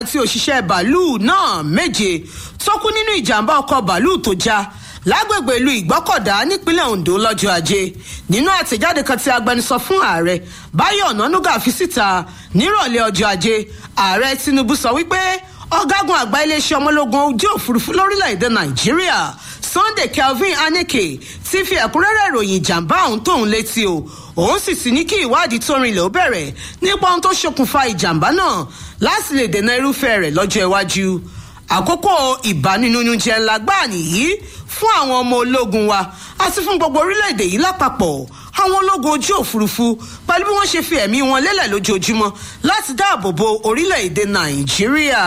àti òṣìṣẹ́ bàálù náà méje tó kú nínú ìjàmbá ọkọ̀ bàálù tó já lágbègbè ìlú ìgbọ́kọ̀dá nípínlẹ̀ ondo lọ́jọ́ ajé nínú àtẹ̀jáde kan tí agbẹnusọ fún ààrẹ báyọ̀ ọ̀nànúgà fi síta nírọ̀lẹ́ ọjọ́ ajé ààrẹ tinubu sọ wípé ọ̀gágun àgbà iléeṣẹ́ ọmọlógún ojú òfurufú lórílẹ̀‐èdè nàìjíríà sunday kelvin aneke ti fi ẹ̀kúnrẹ́rẹ́ ìròyìn ìjàmbá ọ̀hún tóun létí o òun sì sì ní kí ìwádìí tó rinlẹ̀ ó bẹ̀rẹ̀ nípa ohun tó ṣokùnfà ìjàmbá náà láti lè dènà irúfẹ́ rẹ̀ lọ́jọ́ iwájú àkókò ìbánínújẹ ńlá gbáà nìyí fún àwọn ọmọ ológun wa àti fún gbogbo orílẹ̀-èdè yìí lápapọ̀ àwọn ológun ojú òfurufú pẹ̀lú bí wọ́n ṣe fi ẹ̀mí wọn lélẹ̀ lójoojúmọ́ láti dáàbò bo orílẹ̀-èdè nàìjíríà.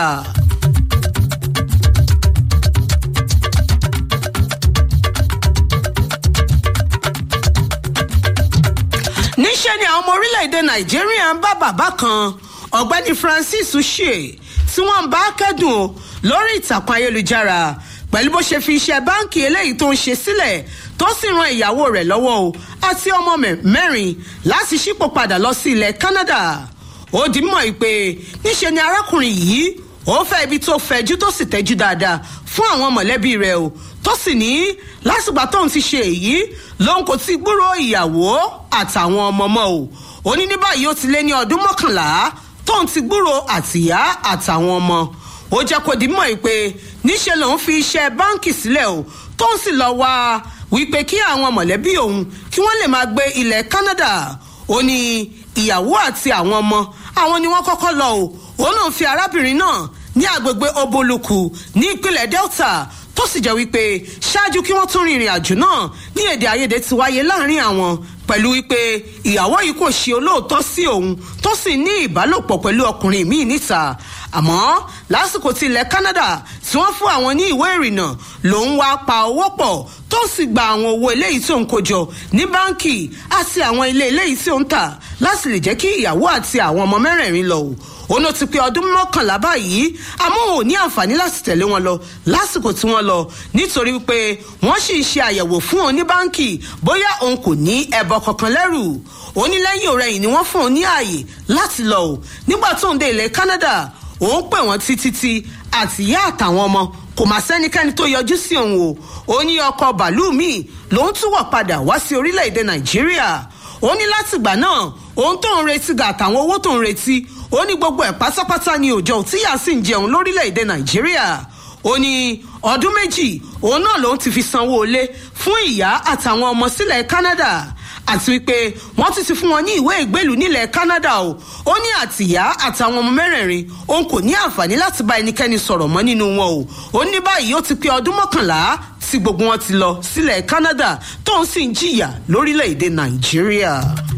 níṣẹ́ ni àwọn ọmọ orílẹ̀-èdè nàìjíríà ń bá bàbá kan ọ̀gbẹ́ni francis ṣe tí wọ́n ń bá kẹ́dùn o lórí ìtàkùn ayélujára pẹ̀lú bó ṣe fi iṣẹ́ báǹkì eléyìí tó ń ṣe sílẹ̀ tó sì ran ìyàwó rẹ̀ lọ́wọ́ o àti ọmọ mẹ́rin láti ṣípò padà lọ sí ilẹ̀ canada ó di mọ̀ pé níṣe ni arákùnrin yìí ó fẹ́ ibi tó fẹjú tó sì tẹ́jú dáadáa fún àwọn mọ̀lẹ́bí rẹ̀ o tó sì ní lásìgbà tóun ti ṣe èyí lòun kò ti gbúrò ìyàwó àtàwọn ọmọ mọ́ o ó ní ní báyìí ó ti lé ní ọdún mọ́kànlá tóun ti gbúrò àtìyá àtàwọn ọmọ ó jẹ́ kó di mọ̀ pé níṣẹ́ lòun fi iṣẹ́ báǹkì sílẹ̀ o tó ń sì lọ wá wípé kí àwọn mọ̀lẹ́bí òun kí wọ́n lè máa gbé ilẹ̀ canada ó ní ìyàwó àti àwọn ọmọ àwọn ni wọ́n kọ́kọ́ lọ o òun náà fi arábìnrin náà ní agbègbè oboluku ní ìpínlẹ̀ delta tó sì jẹ́ wípé ṣáájú kí wọ́n tún rin ìrìn àjò náà ní èdè àìyedè ti wáyé láàrin àwọn pẹ̀lú wípé ìyàwó yìí kò ṣe olóòótọ́ sí òun tó sì ní ìbálòpọ̀ pẹ̀lú ọkùnrin míì níta àmọ́ lásìkò tí ilẹ̀ canada tí wọ́n fún àwọn ní ìwé ìrìnnà lòun wá pa owó pọ̀ tó sì gba àwọn owó eléyìí tí òun kó jọ ní báńkì àti àwọn ilé eléyìí tí òun tà láti lè jẹ́ kí ìyàwó àti àwọn ọmọ mẹ́rẹ̀ẹ̀rin lọ òun ló ti pé ọdún mọ́kànlá báyìí àmọ́ òun ò ní àǹfààní láti tẹ̀lé wọn lọ lásìkò tí wọ́n lọ nítorí wípé wọ́n sì ń ṣe àyẹ̀wò fún òun ní báńkì bóyá òun kò ní ẹbọ kankan lẹ́rù onílẹ́yìn ọ̀rẹ́yìn ni wọ́n fún òun ní ààyè láti lọ ò nígbà tó ń dé ilẹ̀ canada òun pè wọ́n títí tí àtìyá àtàwọn ọmọ kò má sẹ́nikẹ́ni tó yọjú sí òun o ó ní ọkọ̀ bàálù míì lòun tún wọ̀ padà wá sí orílẹ̀-èdè nàìjíríà ó ní látìgbà náà òun tó ń retí gà àtàwọn owó tó ń retí ó ní gbogbo ẹ̀ pátápátá ni òjò tíyà sì ń jẹun lórílẹ̀-èdè nàìjíríà ó ní ọdún méjì òun náà lòun ti fi sanwó ilé fún ìyá àtàwọn ọmọ sílẹ̀ canada àti wípé wọ́n ti ti fún wọn ní ìwé ìgbélú nílẹ̀ canada o ó ní àtìyá àtàwọn ọmọ mẹ́rẹ̀ẹ̀rin òun kò ní àǹfààní láti bá ẹnikẹ́ni sọ̀rọ̀ mọ́ nínú wọn o ó ní báyìí ó ti pé ọdún mọ́kànlá tí gbogbo wọn ti lọ sílẹ̀ canada tóun sì ń jìyà lórílẹ̀‐èdè nàìjíríà.